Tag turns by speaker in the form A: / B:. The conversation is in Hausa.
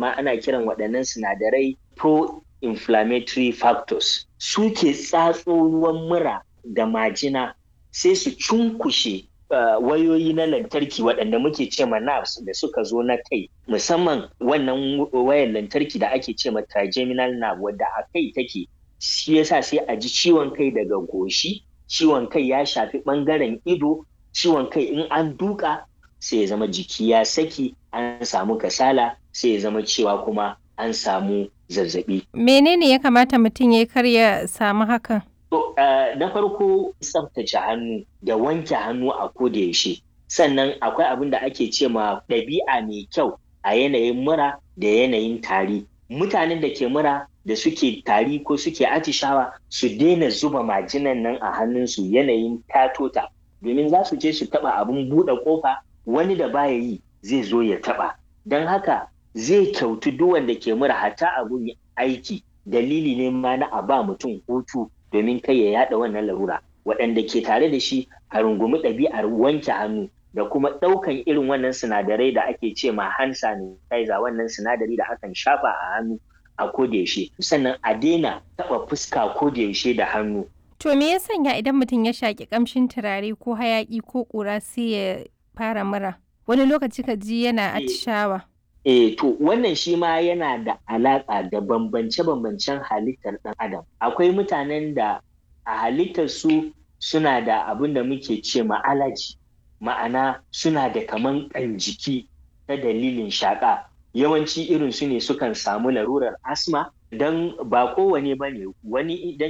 A: amma ana kiran waɗannan sinadarai pro-inflammatory factors suke tsatso ruwan mura da majina sai su cunkushe uh, wayoyi na lantarki waɗanda muke ce ma nerves da suka zo na kai musamman wannan wayar lantarki da ake ce ma trigeminal nerve wadda a kai take shi yasa sai a ji ciwon kai daga goshi ciwon kai ya shafi ɓangaren ido ciwon kai in an duka sai ya zama jiki ya saki an samu kasala sai ya zama cewa kuma an samu zazzabi.
B: Menene ya kamata mutum ya kar ya samu hakan?
A: To, uh, na farko tsaftace hannu da wanke hannu a koda yaushe. Sannan akwai abin da ake ce ma ɗabi'a mai kyau a yanayin mura da yanayin tari. Mutanen da ke mura da suke tari ko suke atishawa su daina zuba majinan nan a hannunsu yanayin tatota domin za su je su taɓa abin buɗe ƙofa wani da baya yi zai zo ya taɓa. Don haka zai kyautu duk wanda ke mura hatta abun aiki dalili ne ma na a ba mutum hutu domin kai ya yada wannan larura waɗanda ke tare da shi a rungumi ɗabi'ar wanke hannu da kuma ɗaukan irin wannan sinadarai da ake ce ma hand sanitizer wannan sinadari da akan shafa a hannu a kodayaushe sannan a daina taɓa fuska kodayaushe da hannu.
B: To me ya sanya idan mutum ya shaƙi ƙamshin turare ko hayaƙi ko ƙura sai ya fara mura? Wani lokaci ka ji yana atishawa.
A: Eh, to wannan shi ma yana da alaƙa da bambance-bambancen halittar ɗan adam. Akwai mutanen da a halittar su suna da abin da muke ce ma alaji, ma'ana suna da kaman ƙan jiki ta dalilin shaƙa. Yawanci irin su ne sukan samu larurar asma don ba kowane ba ne wani idan